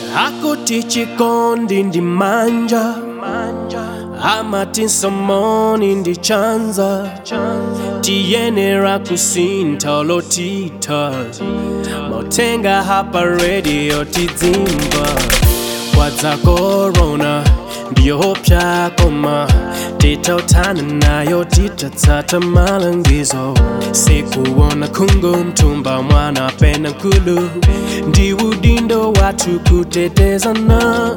akuti chikondi ndi manja amati nsomoni ndi chanza tiyenera kusintha lotitha mautenga hapa radio tidzimva kwadza korona ndiyopya koma titautana nayo titatsata malangizo sikuona khungu mtumba mwana pena nkulu ndi udindo wathu kutetezana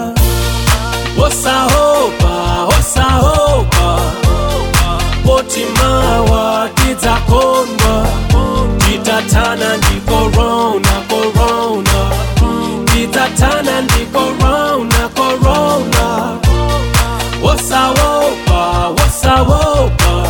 wosahopa wosahopa potimawa tidzakondwa titatana ndi korona korona titatana ndi korona korona wosawopa wosawopa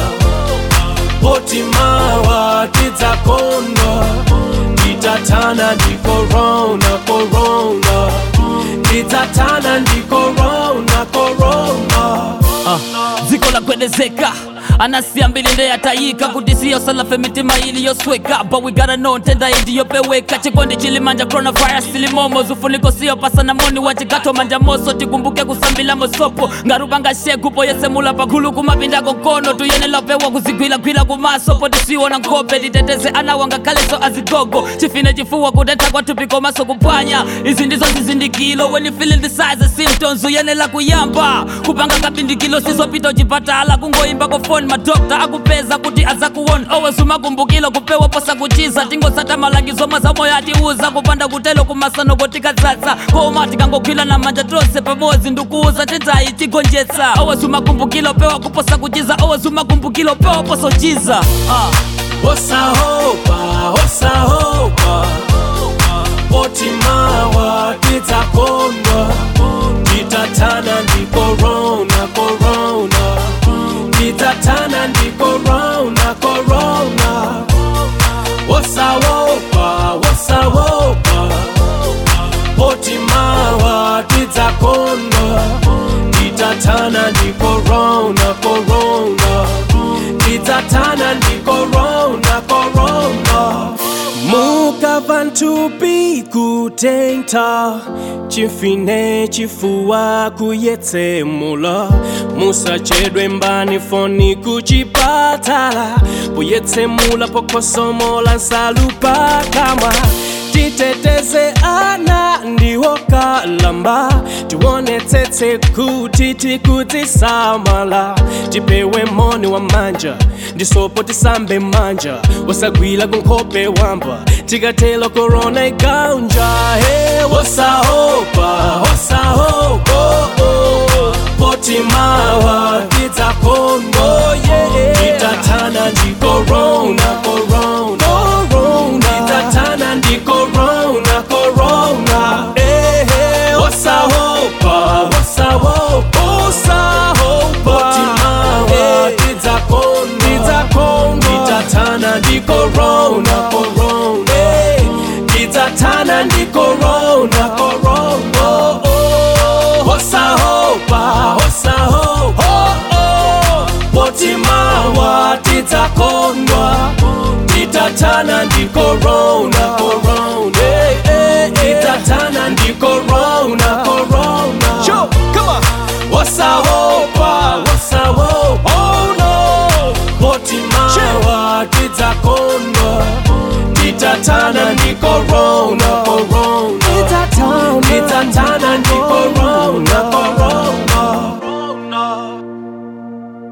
potimawa tidzakondwa titatana ndi korona korona titatana ndi korona korona dziko lagwedezeka anasiya mbili ndeyatayika kuti siyo salafe mitima iliyosweka but we gotta know ntenda indiyopeweka chikondi chilimanja coronavirus silimomo zufuniko siyo pasana moni wa chigato manja moso tikumbuke kusambila mosopo ngarupanga shekupo yesemula pakhulu kumapindako nkono tuyenelapewa kuzigwilagwila kumasopo tisiwona nkhope titeteze ana wanga khaleso azigogo chifine chifuwa kutentha kwathupi maso kuphwanya izi ndizo zizindikilo when you feeling the size of symptoms uyenela kuyamba kupanga kapindikilo sizopita uchipatala kungoimba kofoni madokta akupeza kuti azakuwona always umakumbukilo kupewa posa kuchiza tingosata malangizo mazamoyo atiuza kupanda kutelo kumasano tikadzadza koma tikangogwila na manja tose pamodzi ndikuuza tendayi tigonjetsa always umakumbukilo pewa kuposa kuchiza always umakumbukilo pewa posa uchiza ah. wosahopa wosahopa potimawa tidzakondwa titatana ndi korona korona titatana ndi korona korona wosawopa wosawopa potimawa tidzakondwa titatana ndi korona korona titatana ndi korona korona mukava nthupi kutentha chimfine chifuwa kuyetsemula musachedwe mbani foni kuchipatala kuyetsemula pokhosomola nsalu pakamwa titeteze ana ndiwo kalamba tionetsetse kuti tikudzisamala tipewe moni wa manja ndisopo tisambe manja wasagwila kunkhope wamba tikatelo korona iganja he wosahopa wosahopa oh, oh. potimawa tidzakondwa yeah. titatana ndi korona korona korona titatana ndi korona korona ehe wosahopa wosahopa wosahopa potimawa tidzakondwa tidzakondwa titatana ndi korona korona eh, titatana ndi korona korona oh, oh. wosahopa wosahopa oh, oh. potimawa tidzakondwa titatana ndi korona